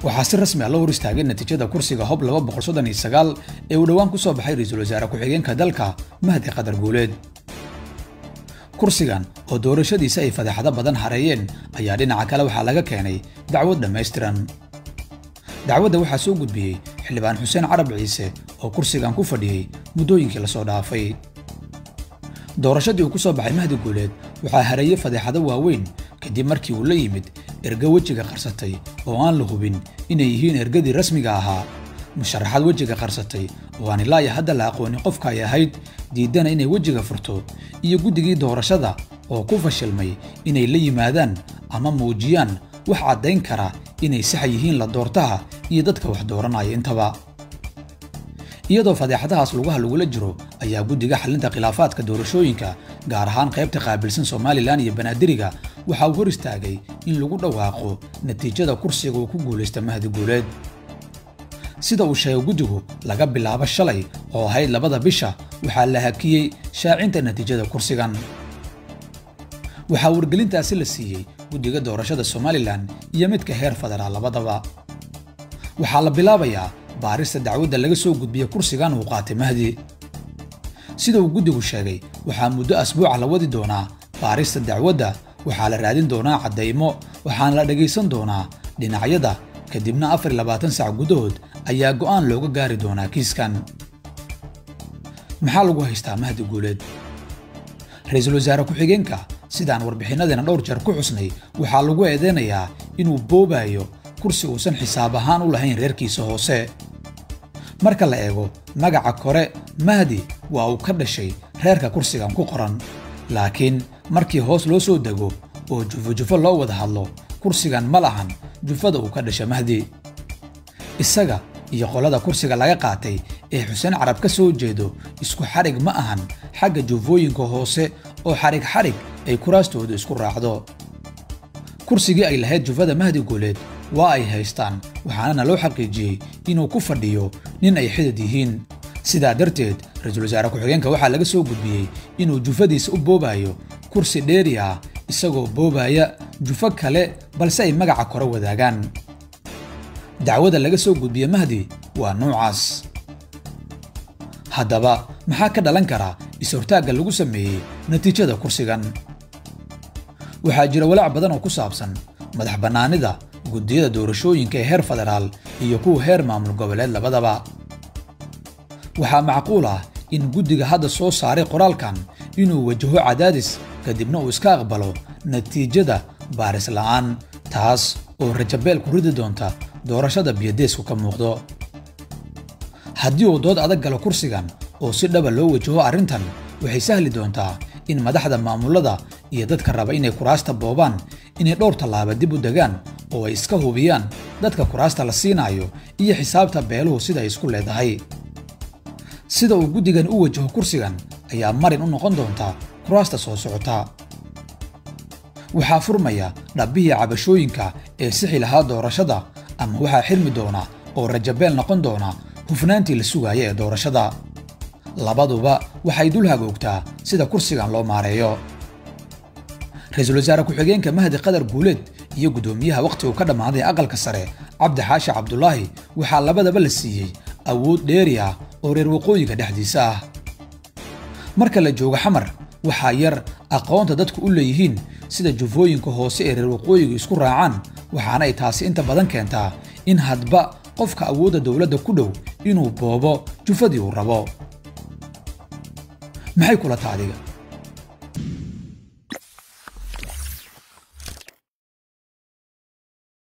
waxaa si rasmi ah loo hor istaagay natiijada kursiga hob ee uu dhowaan ku soo baxay ra-iisul wasaare ku-xigeenka dalka mahdi qadar guuleed kursigan oo doorashadiisa ay fadeexado badan hareeyeen ayaa dhinaca kale waxaa laga keenay dacwad dhammaystiran dacwadda waxaa soo gudbiyey xildhibaan xuseen carab ciise oo kursigan ku fadhiyey muddooyinkii lasoo dhaafay doorashadii uu ku soo baxay mahdi guuleed waxaa hareeyey fadeexado waaweyn kadib markii uu la yimid erga wejiga qarsatay oo aan la hubin inay yihiin ergadii rasmiga ahaa musharaxaad wejiga qarsatay oo aan ilaa iyo hadda la aqoonin qofka ay ahayd diiddana inay wejiga furto iyo guddigii doorashada oo ku fashilmay inay la yimaadaan ama muujiyaan wax caddayn kara inay sax yihiin la doortaha iyo dadka wax dooranaya intaba iyadoo fadeexadahaas lugaha lagula jiro ayaa guddiga xalinta khilaafaadka doorashooyinka gaar ahaan qaybta qaabilsan somalilan iyo banaadiriga waxa uu hor istaagay in lagu dhawaaqo natiijada kursiga uu ku guulaysta mahdi guuleed sida uu sheegay guddigu laga bilaabo shalay oo ahayd labada bisha waxaa la hakiyey shaacinta natiijada kursigan waxaa wargelintaasi la siiyey guddiga doorashada somalilan iyo midka heer federaal labadaba waxaa la bilaabayaa baarista dacwadda laga soo gudbiya kursigan uu qaatay mahdi sida uu guddigu sheegay waxaa muddo asbuuca la wadi doonaa baarista dacwadda waxaa la raadin doonaa caddaymo waxaana la dhegaysan doonaa dhinacyada kadibna afar iyo labaatan sac gudahood ayaa go'aan looga gaari doonaa kiiskan maxaa lagu haystaa mahdi guuleed ra-iisul wasaare ku-xigeenka sidaan warbixinnadeena dhowr jeer ku xusnay waxaa lagu eedeynayaa inuu boobayo kursi uusan xisaab ahaan u lahayn reerkiisa hoose marka la eego magaca kore mahdi waa uu ka dhashay reerka kursigan ku qoran laakiin markii hoos loo soo dego oo jufo-jufo loo wada hadlo kursigan ma lahan jufada uu ka dhasha mahdi isaga iyo qolada kursiga laga qaatay ee xuseen carab ka soo jeedo isku xadhig ma ahan xagga jufooyinka hoose oo xadhig xadhig ay kuraastoodu isku raacdo kursigii ay lahayd jufada mahdi guuleed waa ay haystaan waxaanana loo xaqiijiyey inuu ku fadhiyo nin ay xidid yihiin sidaa darteed ra-iisul wasaare ku-xigeenka waxaa laga soo gudbiyey inuu jufadiisa u boobayo kursi dheeri ah isagoo boobaya jufo kale balse ay magaca kore wadaagaan dacwada laga soo gudbiye mahdi waa nuucaas haddaba maxaa ka dhalan kara is-hortaagga lagu sameeyey natiijada kursigan waxaa jira walaac badan oo ku saabsan madax bannaanida guddiyada doorashooyinka ee heer federaal iyo kuwa heer maamul goboleed labadaba waxaa macquul ah in guddiga hadda soo saaray qoraalkan inuu wajaho cadaadis kadibna uu iska aqbalo natiijada baaris la'aan taas oo rajabeel ku ridi doonta doorashada biyadeesku ka muuqdo haddii uu dood adag galo kursigan oo si dhaba loo wajaho arrintan waxay sahli doontaa in madaxda maamullada iyo dadka raba inay kuraasta boobaan inay dhowr tallaaba dib u degaan oo ay iska hubiyaan dadka kuraasta la siinaayo iyo xisaabta beeluhu sida ay isku leedahay sida uu guddigan u wajaho kursigan ayaa marin u noqon doonta kuraasta soo socota waxaa furmaya dhabbihii cabashooyinka ee sixi lahaa doorashada ama waxaa xirmi doona oo rajabeel noqon doona hufnaantii la sugaaya ee doorashada labaduba waxay dul hagoogtaa sida kursigan loo maareeyo ra-iisul wasaare ku-xigeenka mahdi qadar guuleed iyo guddoomiyaha wakhti uu ka dhammaaday aqalka sare cabdi xaashi cabdulaahi waxaa labadaba la siiyey awood dheeri ah oo reer waqooyiga dhexdiisa ah marka la joogo xamar waxaa yar aqoonta dadku u leeyihiin sida jufooyinka hoose ee reer waqooyigu isku raacaan waxaana ay taasi inta badan keentaa in hadba qofka awoodda dowladda ku dhow inuu boobo jufadii uu rabo maxay kula ta adiga